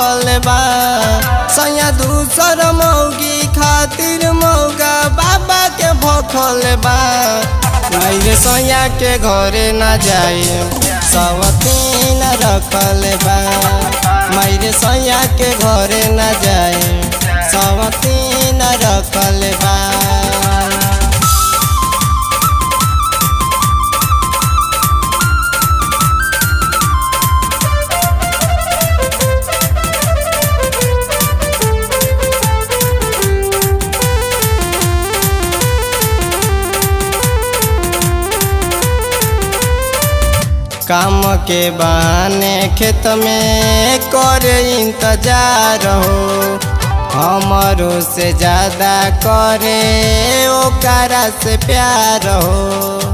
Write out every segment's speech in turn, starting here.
भखल बा सैया दूसर मौगी खातिर मौगा बाबा के भखल बा मेरे सैया के घरे न जाए सवतीन रखल बा मेरे सैया के घरे न जाए सवतीन रखल बा काम के बहाने खेत में करे इंतजार हो हमारो से ज्यादा करे ओकरा से प्यार हो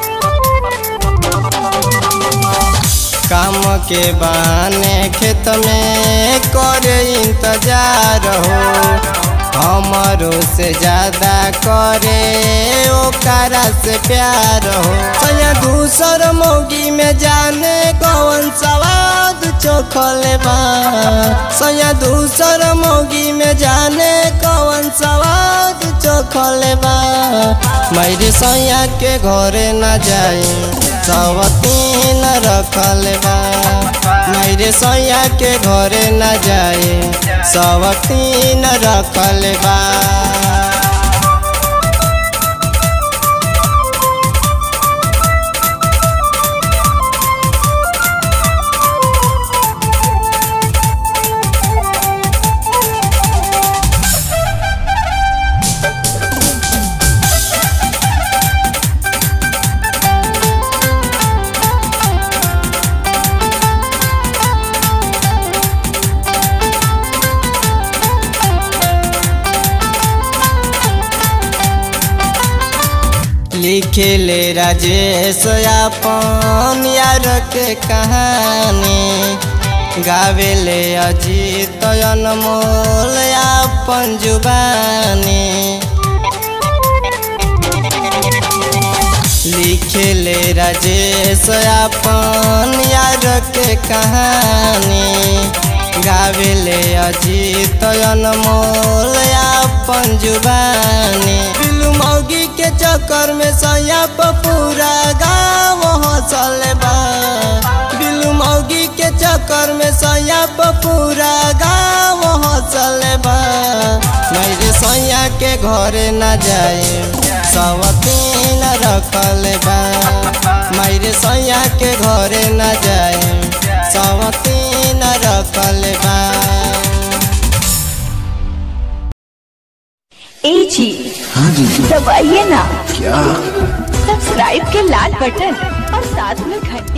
काम के बहाने खेत में करे इंतजार हो हमारो से ज्यादा करे ओकरा से प्यार हो सैया दूसर मौगी में जाने कौन सवाद चोखल बा सैया दूसर मौगी में जाने कौन सवाद चोखल बा मेरे सैया के घरे न जाए सवतीन रखल बा मेरे सैया के घरे न जाए सवतीन रखल बा लिखे ले राजेश अपन यार के कहानी गावे ले अजीत अनमोल अपन जुबानी लिखे ले राजेश अपन यार के कहानी गावे ले अजीत अनमोल अपन जुबानी बिलू मौगी के चक्कर में सैया पूरा गाँव हंसल बा बिलू मौगी के चक्कर में सैया पूरा गाँव हंसल बा मेरे सैया के घरे न जाए सवतीन रखल बा मेरे सैया के घरे न जाए सवतीन रखल बा ए जी हाँ जी दबाइए ना क्या सब्सक्राइब के लाल बटन और साथ में घंटी